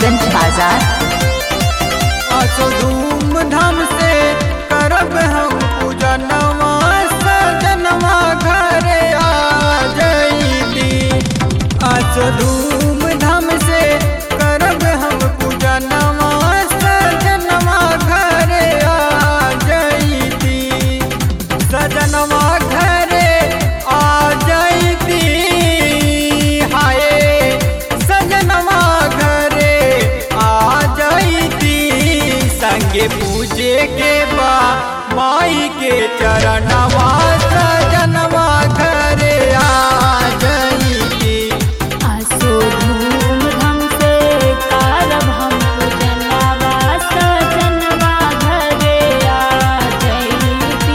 नौगंज बाजार आसो धूमधाम से करब हम पूजा नवा सजनवा घरे आ जईती आसो धूमधाम से करब हम पूजा नवा सजनवा घरे आ जईती सजनवा घरे आ जईती हाय सजनवा घरे आ जईती संगे पूजे के बा माई के चरणवा सजनवा घरे आ जईती आसो धूमधाम से करब हम पूजनवा सजनवा घरे आ जइती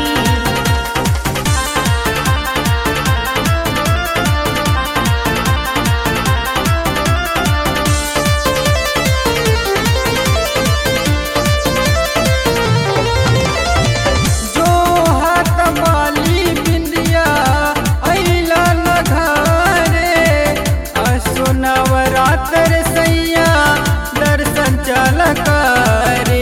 जो हाथ माली बिंदिया अइला न घरे असो नवरात्र सैया दर्शन चल करे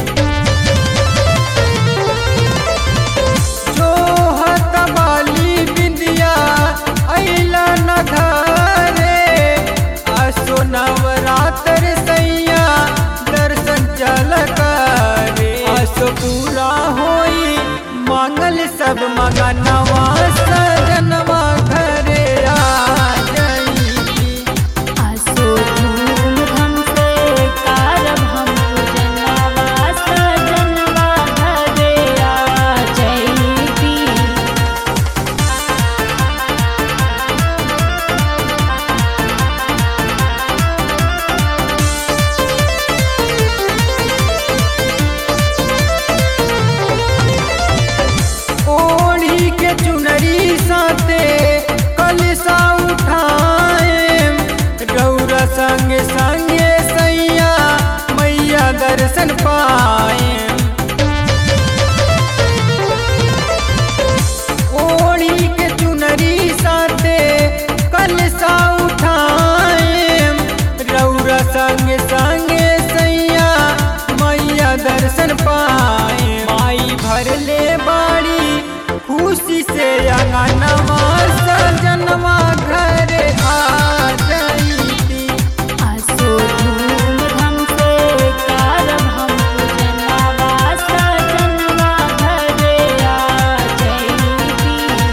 जो हाथ माली बिंदिया अइला न घरे असो नवरात्र सैया दर्शन चल करे असो पूरा होई मांगल सब मगनवा सजनवा घरे आ जईती आसो धूमधाम से करब हम पूजनवा सजनवा घरे आ जइती ओढ़ी के चुनरी साथे कलसा उठाए रौरा संगे संगे सैया मैया दर्शन पाए ओढ़ी के चुनरी साथे कलसा उठाए रौरा संगे संगे सैया मैया दर्शन पाए माई भर ले बाड़ी खुशी से अंगनवा सजनवा घर आ जईती आसो धूमधाम से करब हम पूजनवा सजनवा घरे आ जइती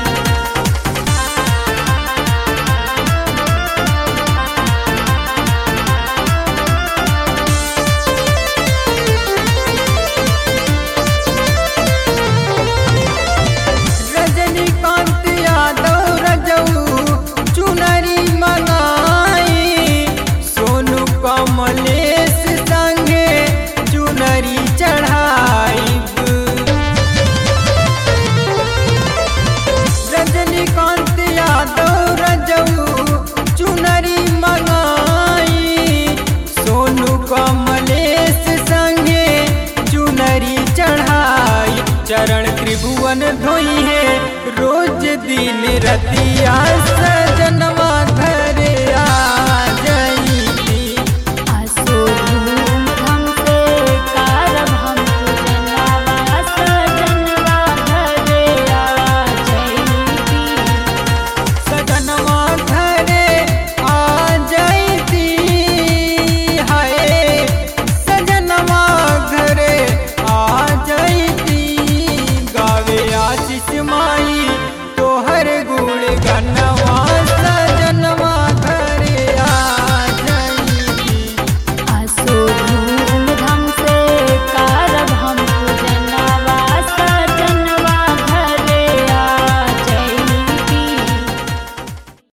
रजनीकांत यादव रजऊ चुनरी मंगाई सोनू कमलेश संगे चुनरी चढ़ाई रजनीकांत यादव रजऊ चुनरी मंगाई सोनू कमलेश संगे चुनरी चढ़ाई चरण त्रिभुवन धोई है रोज दिन रतिया सजनवा